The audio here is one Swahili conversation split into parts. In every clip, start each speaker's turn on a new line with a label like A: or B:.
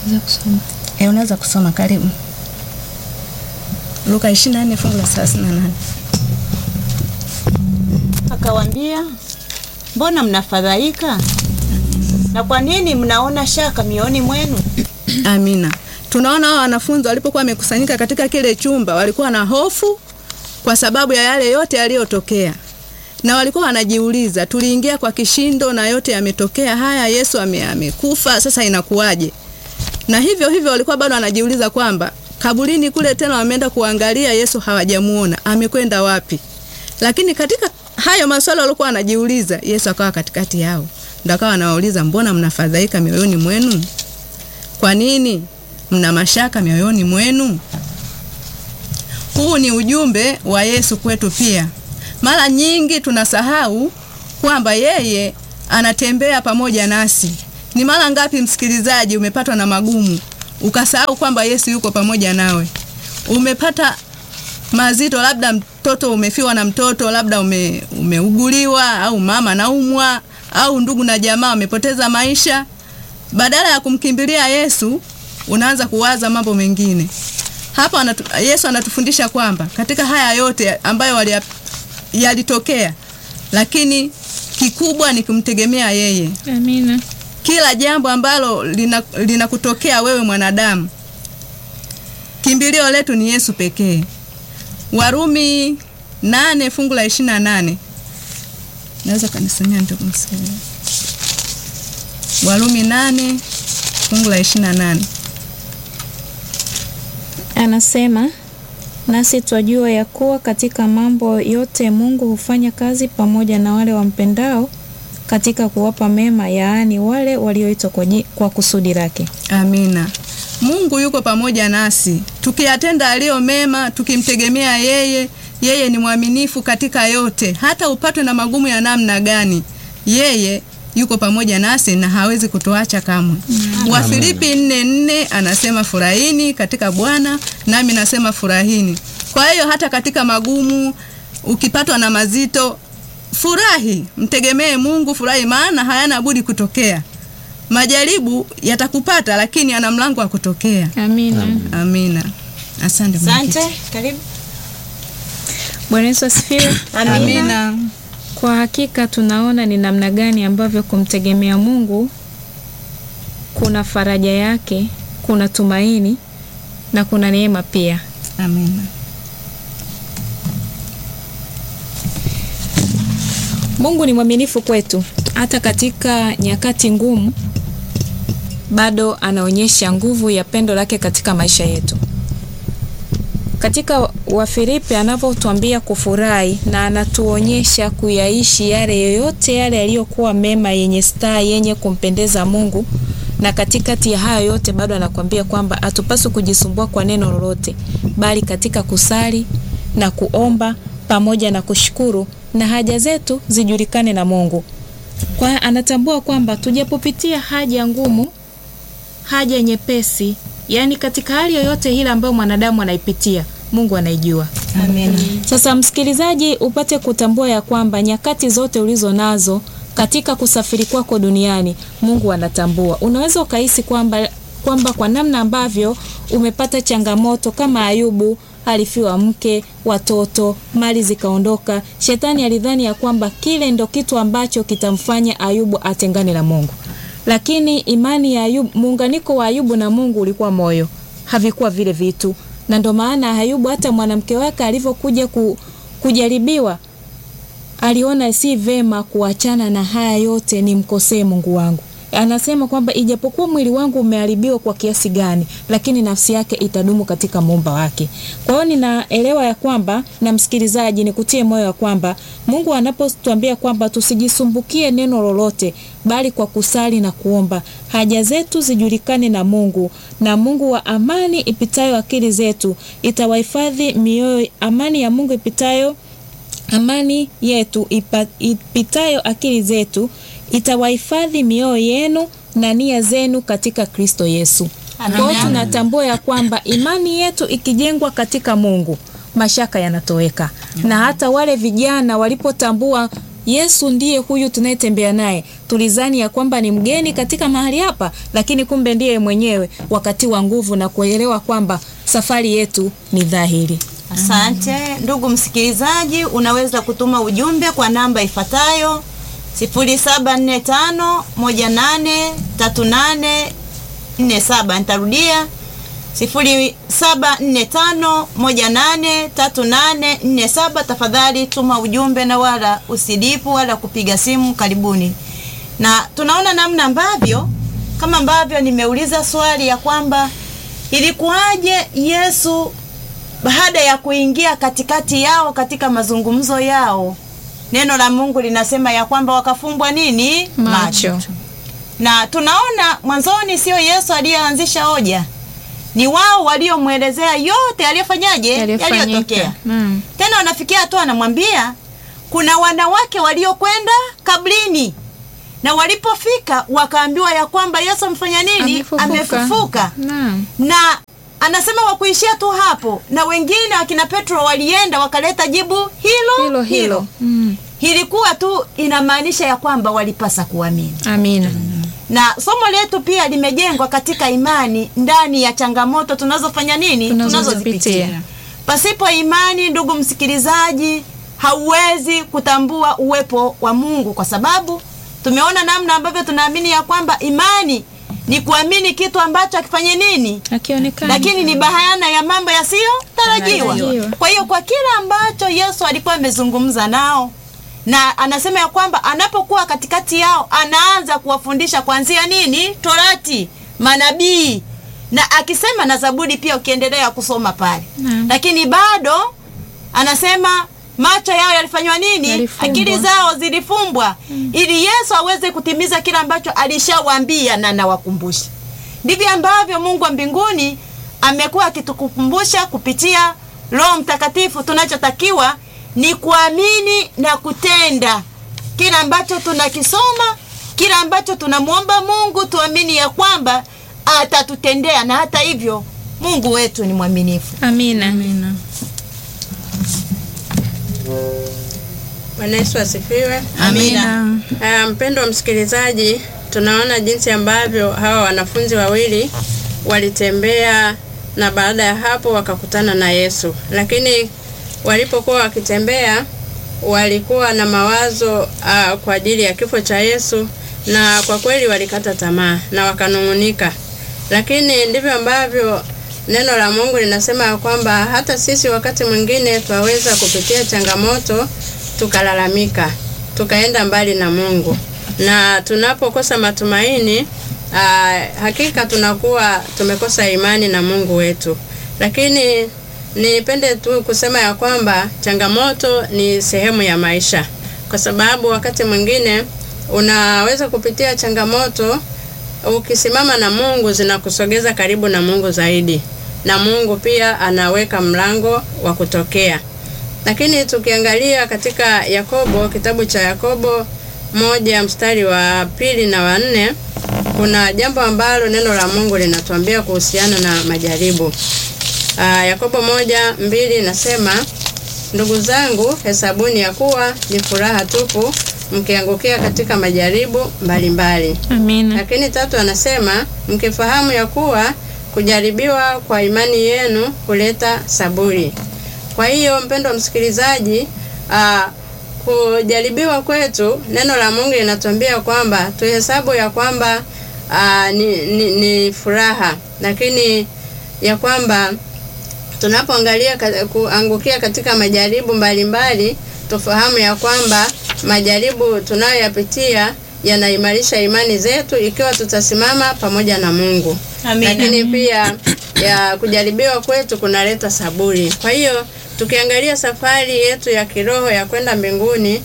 A: Naweza kusoma.
B: E, unaweza kusoma karibu. Luka 24 fungu la 38.
C: Akawaambia, mbona mnafadhaika na kwa nini mnaona shaka mioyoni mwenu?
B: Amina. Tunaona hao wanafunzi walipokuwa wamekusanyika katika kile chumba walikuwa na hofu kwa sababu ya yale yote yaliyotokea, na walikuwa wanajiuliza, tuliingia kwa kishindo na yote yametokea haya, Yesu ame, amekufa, sasa inakuwaje? Na hivyo hivyo walikuwa bado wanajiuliza kwamba kaburini kule tena wameenda kuangalia Yesu hawajamuona, amekwenda wapi? Lakini katika hayo maswali walikuwa wanajiuliza, Yesu akawa katikati yao, ndo akawa anawauliza, mbona mnafadhaika mioyoni mwenu? Kwa nini mna mashaka mioyoni mwenu? Huu ni ujumbe wa Yesu kwetu pia. Mara nyingi tunasahau kwamba yeye anatembea pamoja nasi. Ni mara ngapi, msikilizaji, umepatwa na magumu ukasahau kwamba Yesu yuko pamoja nawe? Umepata mazito, labda mtoto umefiwa na mtoto, labda ume, umeuguliwa au mama naumwa au ndugu na jamaa wamepoteza maisha. Badala ya kumkimbilia Yesu unaanza kuwaza mambo mengine. Hapa anatu, Yesu anatufundisha kwamba katika haya yote ambayo walia, yalitokea, lakini kikubwa ni kumtegemea yeye.
A: Amina.
B: Kila jambo ambalo linakutokea lina wewe mwanadamu, kimbilio letu ni Yesu pekee. Warumi nane fungu la ishirini na nane naweza kanisomea ndugu msikilizaji. Warumi nane fungu la ishirini na nane
A: Anasema, nasi twajua ya kuwa katika mambo yote Mungu hufanya kazi pamoja na wale wampendao katika kuwapa mema, yaani wale walioitwa kwa, kwa kusudi lake.
B: Amina. Mungu yuko pamoja nasi tukiyatenda aliyo mema, tukimtegemea yeye. Yeye ni mwaminifu katika yote, hata upatwe na magumu ya namna gani, yeye yuko pamoja nasi na hawezi kutuacha kamwe. Wafilipi nne nne anasema furahini katika Bwana, nami nasema furahini. Kwa hiyo hata katika magumu, ukipatwa na mazito, furahi, mtegemee Mungu, furahi, maana hayana budi kutokea. Majaribu yatakupata, lakini ana mlango wa kutokea.
A: Amina.
B: Amina. Asante.
C: Asante, karibu.
A: Bwana Yesu asifiwe.
B: Amina.
A: Kwa hakika tunaona ni namna gani ambavyo kumtegemea Mungu kuna faraja yake, kuna tumaini na kuna neema pia.
B: Amina.
A: Mungu ni mwaminifu kwetu hata katika nyakati ngumu, bado anaonyesha nguvu ya pendo lake katika maisha yetu. Katika Wafilipi anavyotuambia kufurahi na anatuonyesha kuyaishi yale yoyote yale yaliyokuwa mema, yenye staa, yenye kumpendeza Mungu, na katikati ya hayo yote bado anakuambia kwamba hatupaswi kujisumbua kwa neno lolote, bali katika kusali na kuomba pamoja na kushukuru na haja zetu zijulikane na Mungu. Kwa hiyo anatambua kwamba tujapopitia haja ngumu, haja nyepesi, yaani katika hali yoyote ile ambayo mwanadamu anaipitia, Mungu anaijua.
C: Amen.
A: Sasa msikilizaji, upate kutambua ya kwamba nyakati zote ulizo nazo katika kusafiri kwako duniani, Mungu anatambua. Unaweza ukahisi kwamba kwamba kwa namna ambavyo umepata changamoto kama Ayubu alifiwa mke, watoto, mali zikaondoka. Shetani alidhani ya kwamba kile ndo kitu ambacho kitamfanya Ayubu atengane na Mungu, lakini imani ya Ayubu, muunganiko wa Ayubu na Mungu ulikuwa moyo, havikuwa vile vitu, na ndo maana Ayubu hata mwanamke wake alivyokuja ku, kujaribiwa aliona si vema kuachana na haya yote, nimkosee Mungu wangu. Anasema kwamba ijapokuwa mwili wangu umeharibiwa kwa kiasi gani, lakini nafsi yake itadumu katika muumba wake. Kwa hiyo ninaelewa ya kwamba, na msikilizaji, nikutie moyo ya kwamba Mungu anapotuambia kwamba tusijisumbukie neno lolote, bali kwa kusali na kuomba haja zetu zijulikane na Mungu, na Mungu wa amani ipitayo akili zetu itawahifadhi mioyo. Amani ya Mungu ipitayo amani yetu ipa, ipitayo akili zetu itawahifadhi mioyo yenu na nia zenu katika Kristo Yesu. Kwa hiyo tunatambua ya kwamba imani yetu ikijengwa katika Mungu, mashaka yanatoweka. Na hata wale vijana walipotambua Yesu ndiye huyu tunayetembea naye. Tulizani ya kwamba ni mgeni katika mahali hapa, lakini kumbe ndiye mwenyewe, wakati wa nguvu na kuelewa kwamba safari yetu ni dhahiri.
C: Asante ndugu msikilizaji, unaweza kutuma ujumbe kwa namba ifuatayo 0745183847. Nitarudia 0745183847. Tafadhali tuma ujumbe na wala usidipu wala kupiga simu. Karibuni. Na tunaona namna ambavyo kama ambavyo nimeuliza swali ya kwamba ilikuwaje Yesu baada ya kuingia katikati yao katika mazungumzo yao, neno la Mungu linasema ya kwamba wakafumbwa nini?
A: Macho.
C: Na tunaona mwanzoni sio Yesu aliyeanzisha hoja, ni wao waliomwelezea yote aliyofanyaje,
A: Yaliyofanyika.
C: yaliyotokea.
A: Naam.
C: Tena wanafikia hatua anamwambia kuna wanawake waliokwenda kabrini, na walipofika wakaambiwa ya kwamba Yesu amefanya nini?
A: Amefufuka.
C: Amefufuka
A: Naam.
C: na anasema wakuishia tu hapo, na wengine wakina Petro walienda wakaleta jibu hilo
A: Hilo hilo. Mm.
C: Ilikuwa tu inamaanisha ya kwamba walipasa kuamini,
A: Amina.
C: na somo letu pia limejengwa katika imani ndani ya changamoto tunazofanya nini,
A: Tunazozipitia.
C: Pasipo imani, ndugu msikilizaji, hauwezi kutambua uwepo wa Mungu, kwa sababu tumeona namna ambavyo tunaamini ya kwamba imani ni kuamini kitu ambacho akifanye nini
A: Akionekana.
C: lakini ni bayana ya mambo yasiyotarajiwa.
A: Tarajiwa.
C: Kwa hiyo kwa kila ambacho Yesu alikuwa amezungumza nao, na anasema ya kwamba anapokuwa katikati yao anaanza kuwafundisha kuanzia nini, Torati, manabii na akisema na Zaburi pia, ukiendelea kusoma pale,
A: Naam.
C: lakini bado anasema macho yao yalifanywa nini,
A: Yalifumbwa.
C: akili zao zilifumbwa, ili Yesu aweze kutimiza kila ambacho alishawaambia na nawakumbusha. Ndivyo ambavyo Mungu wa mbinguni amekuwa akitukumbusha kupitia Roho Mtakatifu. Tunachotakiwa ni kuamini na kutenda kila ambacho tunakisoma, kila ambacho tunamwomba Mungu, tuamini ya kwamba atatutendea, na hata hivyo Mungu wetu ni mwaminifu.
A: Amina.
D: Bwana Yesu asifiwe.
C: Amina.
D: Ah, mpendo wa msikilizaji, tunaona jinsi ambavyo hawa wanafunzi wawili walitembea na baada ya hapo wakakutana na Yesu, lakini walipokuwa wakitembea walikuwa na mawazo ah, kwa ajili ya kifo cha Yesu, na kwa kweli walikata tamaa na wakanung'unika, lakini ndivyo ambavyo neno la Mungu linasema ya kwamba hata sisi wakati mwingine twaweza kupitia changamoto tukalalamika, tukaenda mbali na Mungu, na tunapokosa matumaini aa, hakika tunakuwa tumekosa imani na Mungu wetu. Lakini nipende tu kusema ya kwamba changamoto ni sehemu ya maisha, kwa sababu wakati mwingine unaweza kupitia changamoto ukisimama na Mungu zinakusogeza karibu na Mungu zaidi, na Mungu pia anaweka mlango wa kutokea. Lakini tukiangalia katika Yakobo, kitabu cha Yakobo moja mstari wa pili na wa nne, kuna jambo ambalo neno la Mungu linatuambia kuhusiana na majaribu. Aa, Yakobo moja mbili nasema, ndugu zangu, hesabuni ya kuwa ni furaha tupu mkiangukia katika majaribu mbalimbali.
A: Amina.
D: Lakini tatu anasema mkifahamu ya kuwa kujaribiwa kwa imani yenu huleta saburi. Kwa hiyo mpendo msikilizaji, aa, kujaribiwa kwetu, neno la Mungu linatuambia kwamba tuhesabu ya kwamba aa, ni, ni, ni furaha, lakini ya kwamba tunapoangalia ka- kuangukia katika majaribu mbalimbali, tufahamu ya kwamba majaribu tunayoyapitia yanaimarisha imani zetu ikiwa tutasimama pamoja na Mungu.
C: Amina.
D: Lakini pia ya kujaribiwa kwetu kunaleta saburi. Kwa hiyo tukiangalia safari yetu ya kiroho ya kwenda mbinguni,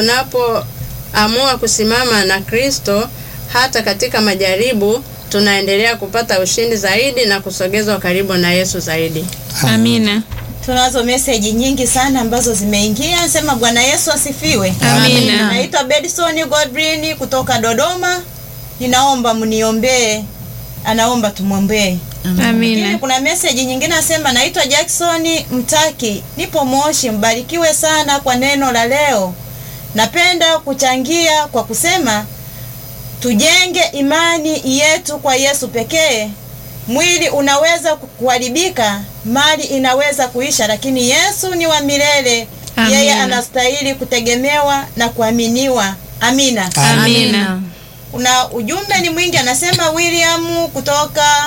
D: tunapoamua kusimama na Kristo hata katika majaribu, tunaendelea kupata ushindi zaidi na kusogezwa karibu na Yesu zaidi.
A: Amina.
C: Tunazo meseji nyingi sana ambazo zimeingia. Sema Bwana Yesu asifiwe.
A: Amina.
C: Naitwa Bedson Godwin kutoka Dodoma. Ninaomba mniombee. Anaomba tumwombee. Lakini
A: Amina.
C: kuna meseji nyingine nasema, naitwa Jackson Mtaki, nipo Moshi. Mbarikiwe sana kwa neno la leo. Napenda kuchangia kwa kusema tujenge imani yetu kwa Yesu pekee. Mwili unaweza kuharibika, mali inaweza kuisha, lakini Yesu ni wa milele.
A: Amina.
C: Yeye anastahili kutegemewa na kuaminiwa. Amina.
A: Amina.
C: Kuna ujumbe ni mwingi, anasema William kutoka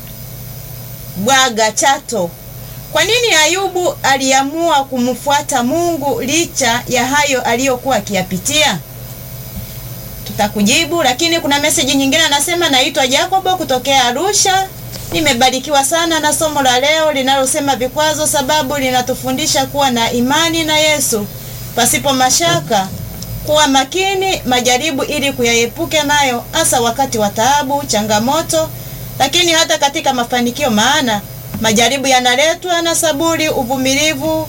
C: Bwaga Chato. Kwa nini Ayubu aliamua kumfuata Mungu licha ya hayo aliyokuwa akiyapitia? Tutakujibu, lakini kuna meseji nyingine anasema, naitwa Jacobo kutokea Arusha. Nimebarikiwa sana na somo la leo linalosema vikwazo, sababu linatufundisha kuwa na imani na Yesu pasipo mashaka, kuwa makini majaribu ili kuyaepuke nayo, hasa wakati wa taabu, changamoto, lakini hata katika mafanikio, maana majaribu yanaletwa na saburi, uvumilivu.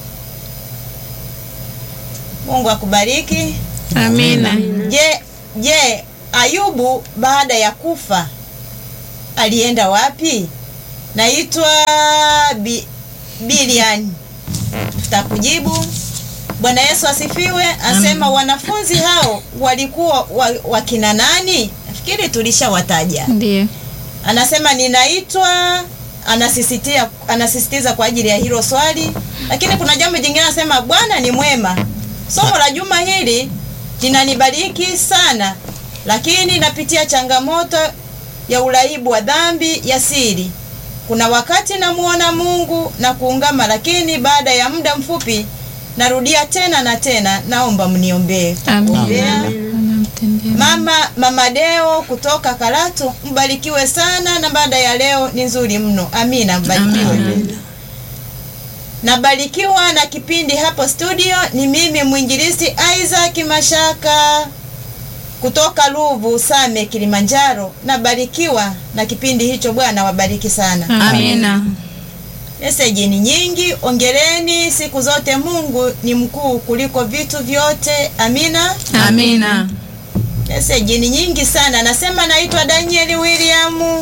C: Mungu akubariki.
A: Amina.
C: Je, je, Ayubu baada ya kufa alienda wapi? Naitwa Bi, Bilian. Tutakujibu. Bwana Yesu asifiwe. Asema wanafunzi hao walikuwa wa, wakina nani? Nafikiri tulishawataja.
A: Ndiyo.
C: Anasema ninaitwa, anasisitiza anasisitiza kwa ajili ya hilo swali, lakini kuna jambo jingine anasema Bwana ni mwema. Somo la juma hili linanibariki sana, lakini napitia changamoto ya uraibu wa dhambi ya siri. Kuna wakati namuona Mungu na kuungama, lakini baada ya muda mfupi narudia tena na tena. Naomba mniombee.
A: Amina.
C: Ombea.
A: Anamtendea.
C: Mama Mama Deo kutoka Karatu, mbarikiwe sana na baada ya leo ni nzuri mno. Amina, mbarikiwe. Nabarikiwa na kipindi hapo studio. Ni mimi mwinjilisti Isaac Mashaka kutoka Ruvu Same, Kilimanjaro. Nabarikiwa na kipindi hicho. Bwana wabariki sana.
A: Amina.
C: Meseji ni nyingi, ongereni siku zote. Mungu ni mkuu kuliko vitu vyote. Amina.
A: Amina.
C: Meseji ni nyingi sana. Anasema naitwa Daniel William.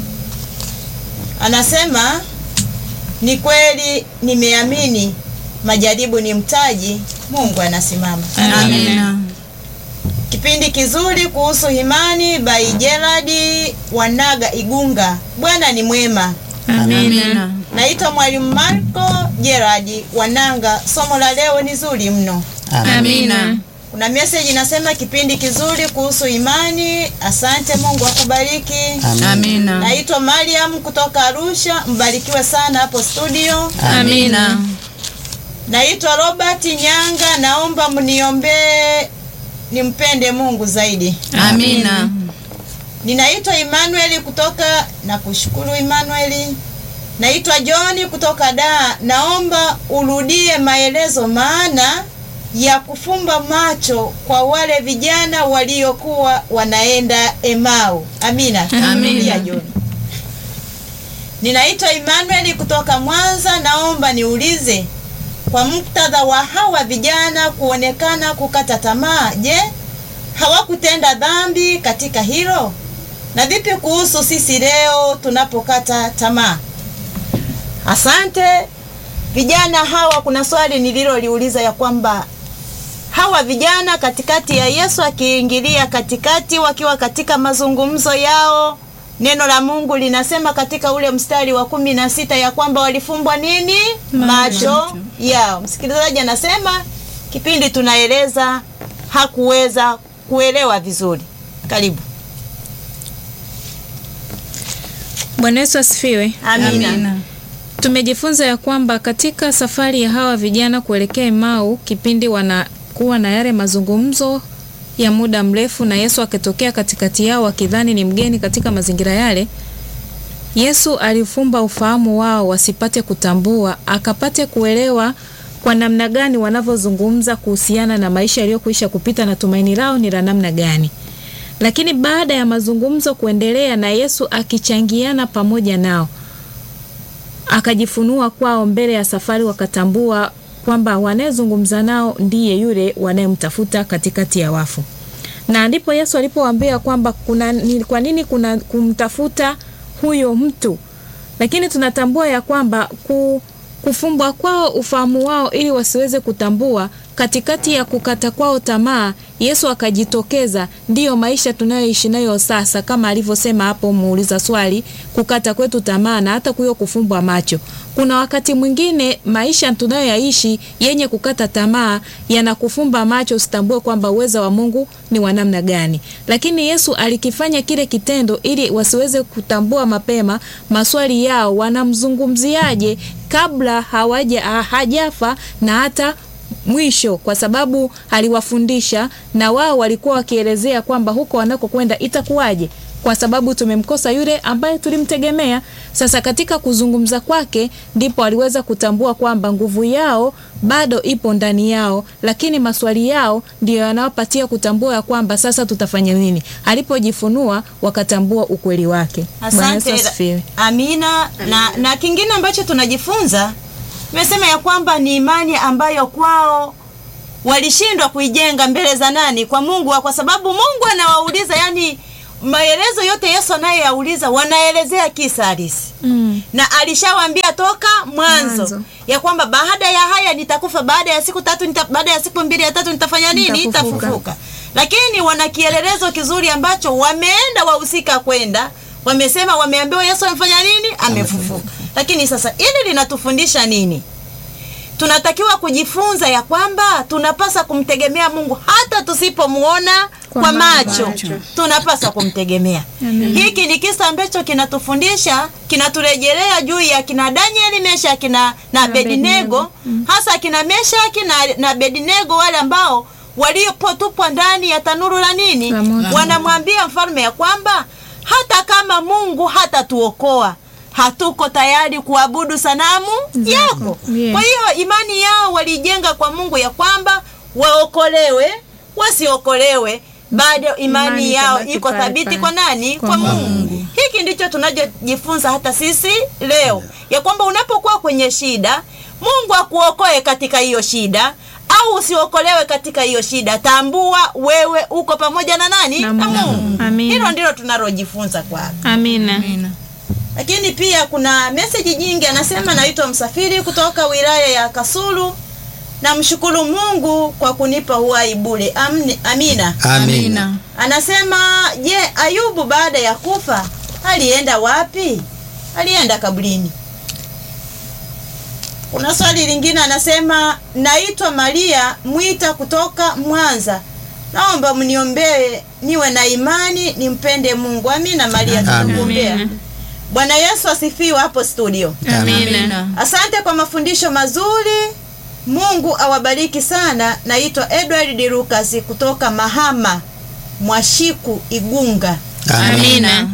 C: Anasema ni kweli, nimeamini majaribu ni mtaji. Mungu anasimama.
A: Amina.
C: Kipindi kizuri kuhusu imani by Gerard Wanaga Igunga. Bwana ni mwema.
A: Amina.
C: Naitwa Mwalimu Marco Gerard Wananga. Somo la leo ni zuri mno.
A: Amina.
C: Kuna message inasema kipindi kizuri kuhusu imani. Asante, Mungu akubariki.
A: Amina.
C: Naitwa Mariam kutoka Arusha, mbarikiwe sana hapo studio.
A: Amina.
C: Naitwa Robert Nyanga, naomba mniombee nimpende Mungu zaidi.
A: Amina.
C: Ninaitwa Emmanuel kutoka na kushukuru Emmanuel. Naitwa John kutoka Dar, naomba urudie maelezo maana ya kufumba macho kwa wale vijana waliokuwa wanaenda Emau. Amina.
A: Amina.
C: Rudia, John. Ninaitwa Emmanuel kutoka Mwanza, naomba niulize kwa muktadha wa hawa vijana kuonekana kukata tamaa, je, hawakutenda dhambi katika hilo? Na vipi kuhusu sisi leo tunapokata tamaa? Asante. Vijana hawa, kuna swali nililoliuliza ya kwamba hawa vijana katikati ya Yesu akiingilia katikati, wakiwa katika mazungumzo yao, neno la Mungu linasema katika ule mstari wa kumi na sita ya kwamba walifumbwa nini? Macho yao. Msikilizaji anasema kipindi tunaeleza hakuweza kuelewa vizuri. Karibu.
A: Bwana Yesu asifiwe.
C: Amina.
A: Tumejifunza ya kwamba katika safari ya hawa vijana kuelekea Emau, kipindi wanakuwa na yale mazungumzo ya muda mrefu na Yesu akitokea katikati yao wakidhani ni mgeni katika mazingira yale, Yesu alifumba ufahamu wao wasipate kutambua, akapate kuelewa kwa namna gani wanavyozungumza kuhusiana na maisha yaliyokwisha kupita na tumaini lao ni la namna gani. Lakini baada ya mazungumzo kuendelea na Yesu akichangiana pamoja nao, akajifunua kwao mbele ya safari, wakatambua kwamba wanayezungumza nao ndiye yule wanayemtafuta katikati ya wafu. Na ndipo Yesu alipowaambia kwamba kuna ni, kwa nini kuna kumtafuta huyo mtu, lakini tunatambua ya kwamba ku, kufumbwa kwao ufahamu wao ili wasiweze kutambua katikati ya kukata kwao tamaa, Yesu akajitokeza. Ndiyo maisha tunayoishi nayo sasa, kama alivyosema hapo muuliza swali, kukata kwetu tamaa na hata kuyo kufumbwa macho. Kuna wakati mwingine maisha tunayoyaishi yenye kukata tamaa yanakufumba macho, usitambue kwamba uweza wa Mungu ni wa namna gani. Lakini Yesu alikifanya kile kitendo ili wasiweze kutambua mapema maswali yao, wanamzungumziaje kabla hawaja hajafa na hata mwisho, kwa sababu aliwafundisha na wao walikuwa wakielezea kwamba huko wanakokwenda itakuwaje, kwa sababu tumemkosa yule ambaye tulimtegemea. Sasa katika kuzungumza kwake ndipo aliweza kutambua kwamba nguvu yao bado ipo ndani yao, lakini maswali yao ndiyo yanawapatia kutambua ya kwamba sasa tutafanya nini. Alipojifunua wakatambua ukweli wake. Bwana Yesu
C: Asante.
A: asifiwe.
C: Amina. Na, na kingine ambacho tunajifunza tumesema ya kwamba ni imani ambayo kwao walishindwa kuijenga mbele za nani? Kwa Mungu, kwa sababu Mungu anawauliza, yani maelezo yote Yesu anayoyauliza wanaelezea kisa halisi
A: Mm.
C: na alishawaambia toka mwanzo,
B: Mwanzo.
C: ya kwamba baada ya haya nitakufa, baada ya siku tatu nita, baada ya siku mbili ya tatu nitafanya nini?
B: Nitafufuka.
C: Nitafufuka. Lakini wana kielelezo kizuri ambacho wameenda wahusika kwenda wamesema, wameambiwa Yesu amefanya nini? Amefufuka. Lakini sasa hili linatufundisha nini? Tunatakiwa kujifunza ya kwamba tunapasa kumtegemea Mungu hata tusipomuona kwa,
B: Kwa
C: macho,
B: macho.
C: tunapaswa kumtegemea. Hiki ni kisa ambacho kinatufundisha, kinaturejelea juu ya kina Danieli, Meshaki na, na Abednego, hasa kina Meshaki na, na Abednego, wale ambao waliopotupwa ndani ya tanuru la nini,
B: La moto.
C: wanamwambia mfalme ya kwamba hata kama Mungu hatatuokoa hatuko tayari kuabudu sanamu yako.
A: Yeah.
C: Kwa hiyo imani yao walijenga kwa Mungu ya kwamba waokolewe wasiokolewe, bado imani,
B: Imani
C: yao
B: itabaki
C: iko
B: pale
C: thabiti
B: pale.
C: kwa nani? Kwa,
B: Kwa
C: Mungu.
B: Mungu.
C: Hiki ndicho tunachojifunza hata sisi leo ya kwamba unapokuwa kwenye shida, Mungu akuokoe katika hiyo shida au usiokolewe katika hiyo shida, tambua wewe uko pamoja na nani?
A: Na
C: Na
A: Mungu.
C: Mungu.
A: Amina.
C: Hilo ndilo tunalojifunza kwa
A: Amina.
C: lakini pia kuna meseji nyingi, anasema naitwa msafiri kutoka wilaya ya Kasulu. Namshukuru Mungu kwa kunipa uhai bure. Amni- Amina.
E: Amina.
C: Anasema je, Ayubu baada ya kufa alienda wapi? Alienda kaburini. Kuna swali lingine anasema, naitwa Maria Mwita kutoka Mwanza, naomba mniombee niwe na imani nimpende Mungu. Amina Maria, tunakuombea.
A: Amina.
C: Bwana Yesu asifiwe hapo studio.
A: Amina.
C: Asante kwa mafundisho mazuri. Mungu awabariki sana. Naitwa Edward de Lucas kutoka Mahama Mwashiku Igunga.
A: Amina.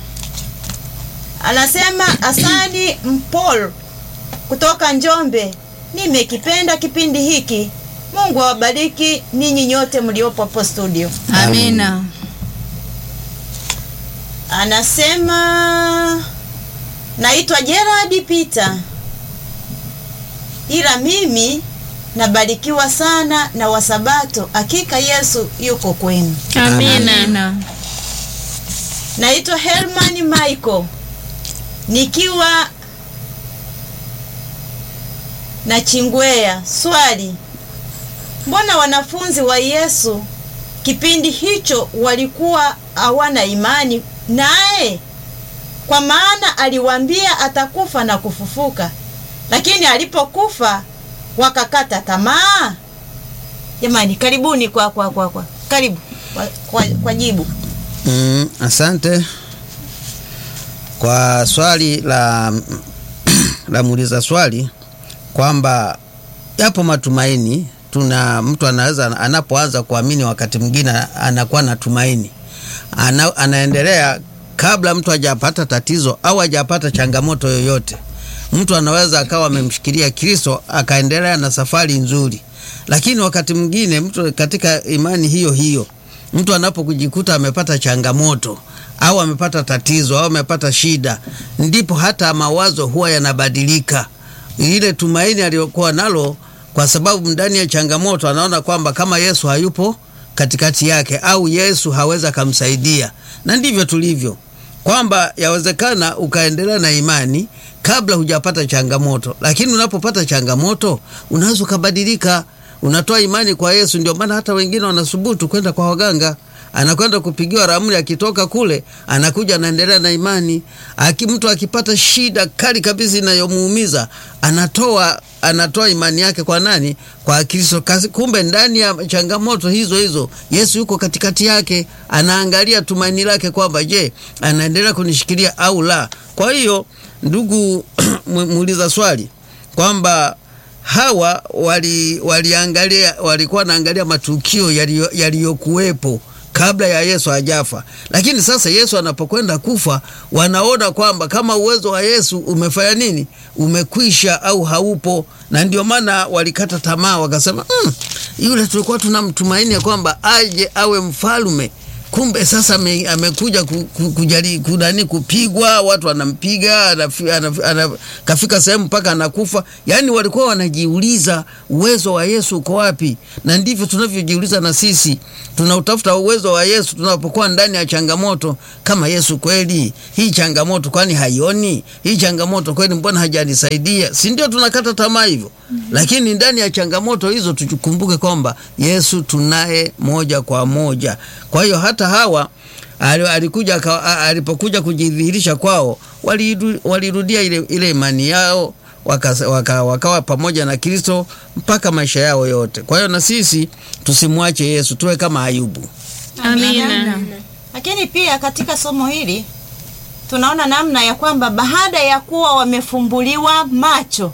C: Anasema Asani Mpol kutoka Njombe, nimekipenda kipindi hiki. Mungu awabariki ninyi nyote mliopo hapo studio.
E: Amina.
C: Anasema naitwa Gerard Peter, ila mimi nabarikiwa sana na Wasabato. Hakika Yesu yuko kwenu.
A: Amina.
C: Naitwa Herman Michael nikiwa na Chingwea. Swali, mbona wanafunzi wa Yesu kipindi hicho walikuwa hawana imani naye? Kwa maana aliwaambia atakufa na kufufuka, lakini alipokufa wakakata tamaa. Jamani, karibuni kwa kwa kwa kwa karibu kwa, kwa, kwa jibu.
E: Mm, asante kwa swali la la muuliza swali kwamba yapo matumaini. Tuna mtu anaweza anapoanza kuamini, wakati mwingine anakuwa na tumaini ana, anaendelea kabla mtu hajapata tatizo au hajapata changamoto yoyote. Mtu anaweza akawa amemshikilia Kristo akaendelea na safari nzuri, lakini wakati mwingine mtu katika imani hiyo hiyo mtu anapokujikuta amepata changamoto au amepata tatizo au amepata shida, ndipo hata mawazo huwa yanabadilika. Ile tumaini aliyokuwa nalo, kwa sababu ndani ya changamoto anaona kwamba kama Yesu hayupo katikati yake au Yesu hawezi akamsaidia, na ndivyo tulivyo kwamba yawezekana ukaendelea na imani kabla hujapata changamoto, lakini unapopata changamoto unaweza ukabadilika unatoa imani kwa Yesu. Ndio maana hata wengine wanasubutu kwenda kwa waganga, anakwenda kupigiwa ramli, akitoka kule anakuja anaendelea na imani. Aki, mtu akipata shida kali kabisa inayomuumiza anatoa anatoa imani yake kwa nani? Kwa Kristo. Kasi- Kumbe ndani ya changamoto hizo hizo Yesu yuko katikati yake, anaangalia tumaini lake kwamba je, anaendelea kunishikilia au la. Kwa hiyo ndugu mu- muuliza swali kwamba hawa wali waliangalia walikuwa wanaangalia matukio yaliyo- yaliyokuwepo kabla ya Yesu hajafa, lakini sasa Yesu anapokwenda kufa, wanaona kwamba kama uwezo wa Yesu umefanya nini, umekwisha au haupo, na ndio maana walikata tamaa, wakasema mm, yule tulikuwa tunamtumaini ya kwamba aje awe mfalme kumbe sasa ame- amekuja ku- ku- kujali kunani kupigwa, watu wanampiga, anafi- anafi- ana- kafika sehemu mpaka anakufa. Yaani walikuwa wanajiuliza uwezo wa Yesu uko wapi, na ndivyo tunavyojiuliza na sisi. Tunautafuta uwezo wa Yesu tunapokuwa ndani ya changamoto. Kama Yesu kweli, hii changamoto kwani haioni? Hii changamoto kweli, mbona hajanisaidia? Si ndio tunakata tamaa hivyo? Lakini ndani ya changamoto hizo tukumbuke kwamba Yesu tunaye moja kwa moja. Kwa hiyo hata hawa ali- alikuja aka- a- alipokuja kujidhihirisha kwao waliru- walirudia ile, ile imani yao waka, waka, wakawa pamoja na Kristo mpaka maisha yao yote. Kwa hiyo na sisi tusimwache Yesu, tuwe kama Ayubu.
A: Amina.
C: Lakini pia katika somo hili tunaona namna ya kwamba baada ya kuwa wamefumbuliwa macho,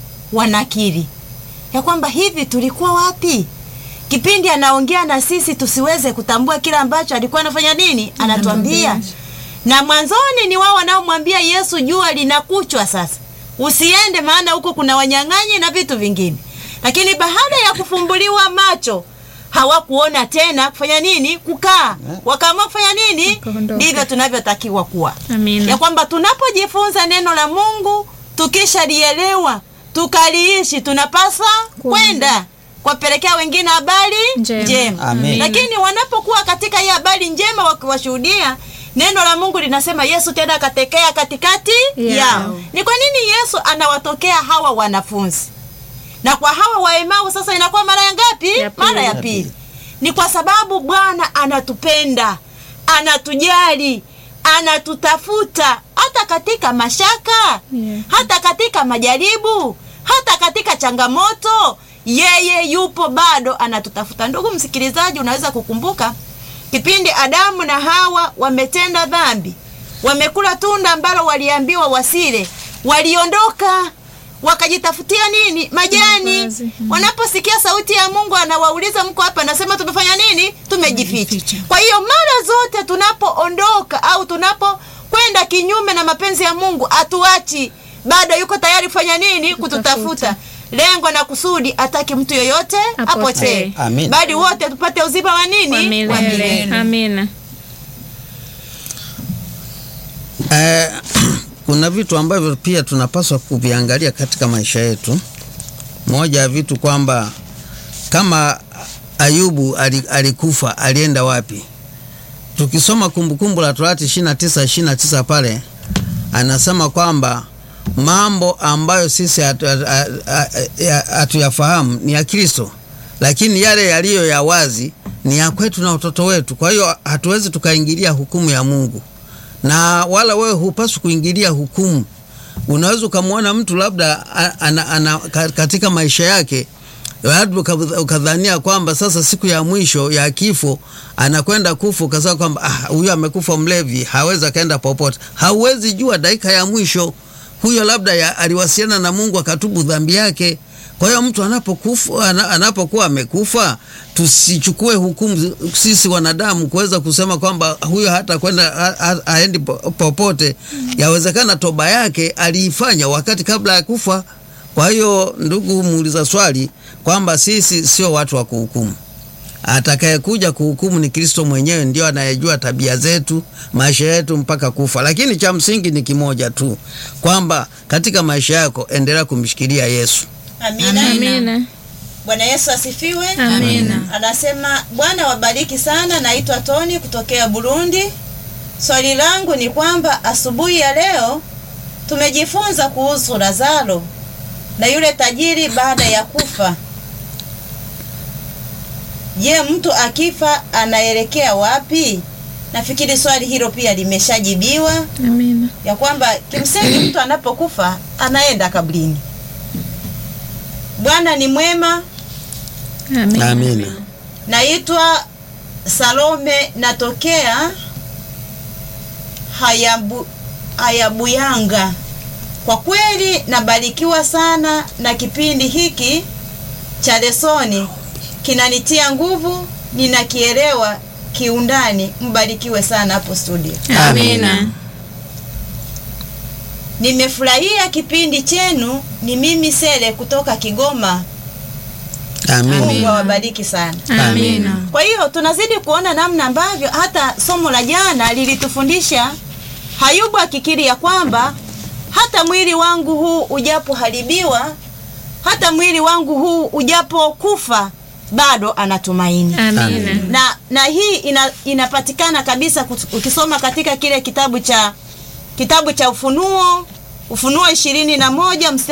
C: wanakiri ya kwamba hivi tulikuwa wapi kipindi anaongea na sisi tusiweze kutambua kile ambacho alikuwa anafanya nini, anatuambia. Na mwanzoni ni wao wanaomwambia Yesu, jua linakuchwa sasa, usiende, maana huko kuna wanyang'anyi na vitu vingine. Lakini baada ya kufumbuliwa macho hawakuona tena kufanya nini, kukaa, wakaamua kufanya nini.
A: Wakaondoka.
C: Ndivyo tunavyotakiwa kuwa
A: Amina.
C: ya kwamba tunapojifunza neno la Mungu tukishalielewa tukaliishi, tunapaswa kwenda kuwapelekea wengine habari
A: Njema.
C: njema.
E: Amen.
C: Lakini wanapokuwa katika hii habari njema wakiwashuhudia, neno la Mungu linasema Yesu tena akatekea katikati
A: Yao.
C: yao. Ni kwa nini Yesu anawatokea hawa wanafunzi na kwa hawa wa Emau sasa inakuwa mara ya ngapi?
A: Ya pili.
C: Mara ya pili. Ni kwa sababu Bwana anatupenda, anatujali, anatutafuta hata katika mashaka,
A: Yeah.
C: hata katika majaribu, hata katika changamoto, yeye yupo bado anatutafuta. Ndugu msikilizaji, unaweza kukumbuka kipindi Adamu na Hawa wametenda dhambi, wamekula tunda ambalo waliambiwa wasile, waliondoka wakajitafutia nini? Majani.
A: Mavazi. Mm.
C: Wanaposikia sauti ya Mungu anawauliza mko hapa, anasema tumefanya nini? Tumejificha.
A: Tumejificha.
C: Kwa hiyo mara zote tunapoondoka au tunapokwenda kinyume na mapenzi ya Mungu, atuachi bado yuko tayari kufanya nini? Kututafuta. Lengo na kusudi ataki mtu yoyote
A: Apotee.
C: apotee,
E: Amin.
C: bali wote tupate uzima wa nini?
A: Kwa milele. Amina.
E: Eh, kuna vitu ambavyo pia tunapaswa kuviangalia katika maisha yetu. Moja ya vitu kwamba kama Ayubu ali- alikufa alienda wapi? Tukisoma Kumbukumbu la Torati 29 29 pale anasema kwamba mambo ambayo sisi hatu- hatu- hatu- hatuyafahamu ni ya Kristo, lakini yale yaliyo ya wazi ni ya kwetu na watoto wetu. Kwa hiyo hatuwezi tukaingilia hukumu ya Mungu na wala wewe hupaswi kuingilia hukumu. Unaweza ukamwona mtu labda a- ana, ana, ka- katika maisha yake labda uka- ukadhania kwamba sasa siku ya mwisho ya kifo anakwenda kufa, ukasema kwamba ah, huyu amekufa mlevi, hawezi akaenda popote. Hauwezi jua dakika ya mwisho huyo labda ya, aliwasiliana na Mungu akatubu dhambi yake. Kwa hiyo mtu anapokufa ana- anapokuwa amekufa, tusichukue hukumu sisi wanadamu kuweza kusema kwamba huyo hata kwenda ha- ha- haendi po- popote. Yawezekana toba yake aliifanya wakati kabla ya kufa. Kwa hiyo ndugu muuliza swali kwamba sisi sio watu wa kuhukumu. Atakayekuja kuhukumu ni Kristo mwenyewe, ndio anayejua tabia zetu, maisha yetu mpaka kufa. Lakini cha msingi ni kimoja tu, kwamba katika maisha yako endelea kumshikilia Yesu.
C: Amina.
A: Amina.
C: Bwana Yesu asifiwe.
A: Amina.
C: Anasema Bwana wabariki sana. Naitwa Toni kutokea Burundi. Swali langu ni kwamba asubuhi ya leo tumejifunza kuhusu Lazaro na yule tajiri baada ya kufa. Je, mtu akifa anaelekea wapi? Nafikiri swali hilo pia limeshajibiwa
A: Amina.
C: ya kwamba kimsingi mtu anapokufa anaenda kabrini. Bwana ni mwema.
A: Amina.
E: Amina.
C: Naitwa Salome, natokea Hayabu, Hayabuyanga. Kwa kweli nabarikiwa sana na kipindi hiki cha lesoni, kinanitia nguvu, ninakielewa kiundani. Mbarikiwe sana hapo studio.
A: Amina.
C: Nimefurahia kipindi chenu. Ni mimi Sele kutoka Kigoma. Mungu
E: Amina.
C: awabariki sana.
A: Amina.
C: Kwa hiyo tunazidi kuona namna ambavyo hata somo la jana lilitufundisha Hayubu akikiri ya kwamba hata mwili wangu huu ujapoharibiwa, hata mwili wangu huu ujapokufa, bado anatumaini
A: Amina.
C: na na hii ina, inapatikana kabisa kut- ukisoma katika kile kitabu cha kitabu cha Ufunuo Ufunuo ishirini na moja mstari